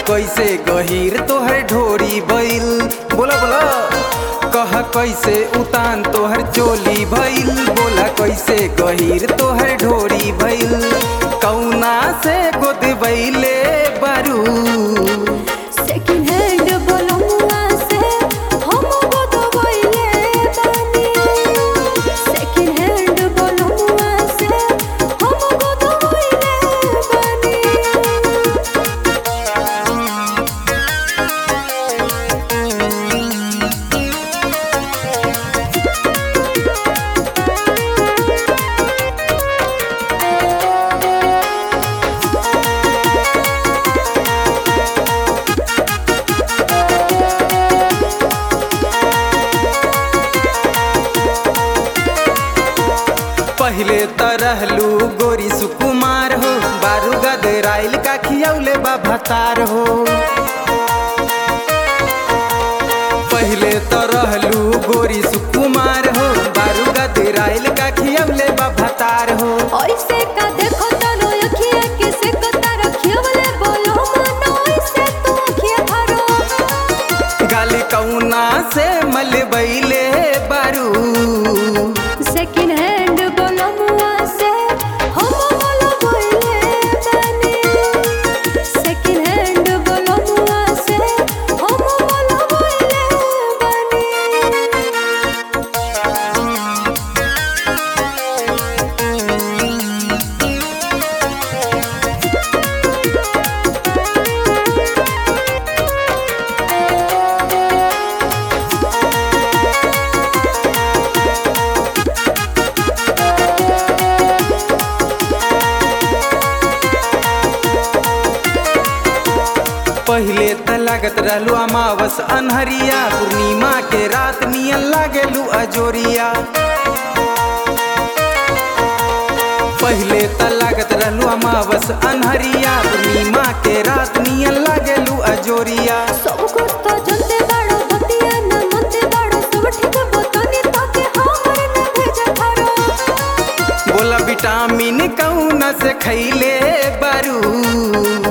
कैसे गहीर तोहर ढोरी भइल बोला बोला कह कैसे उतान तोहर चोली भइल बोला कैसे गहीर तोहर ढोरी भइल कौना से गोद बैले बारू सेकंड हैंड बोलमुआ से हम गोदवैले बानी सेकंड हैंड बोलमुआ से हम गोदवैले बानी पहले त रहलू गोरी सुकुमार हो बारू गदराइल का खियौले बा भतार हो पहले त रहलू गोरी सुकुमार हो बारू गदराइल का खियौले बा भतार हो ऐसे का देखो तनो अखिया के से कता रखियवले बोलो मनो ऐसे तू अखिया भरो गाली कौना से मलबैले बारू सेकंड हैंड बोलमुआ से हम बोलो बोले बानी सेकंड हैंड बोलमुआ से हम बोलो बोले बानी पहले त लागत रहलू अमावस अनहरिया पूर्णिमा के रात नियन लागेलू अजोरिया पहले त लागत रहलू अमावस अनहरिया पूर्णिमा के रात नियन लागेलू अजोरिया सब कुछ तो जनते बाड़ो बतिया न मनते बाड़ो सब ठीक बतनी ताके हमर न भेज थारो बोला विटामिन कौन से खैले बारू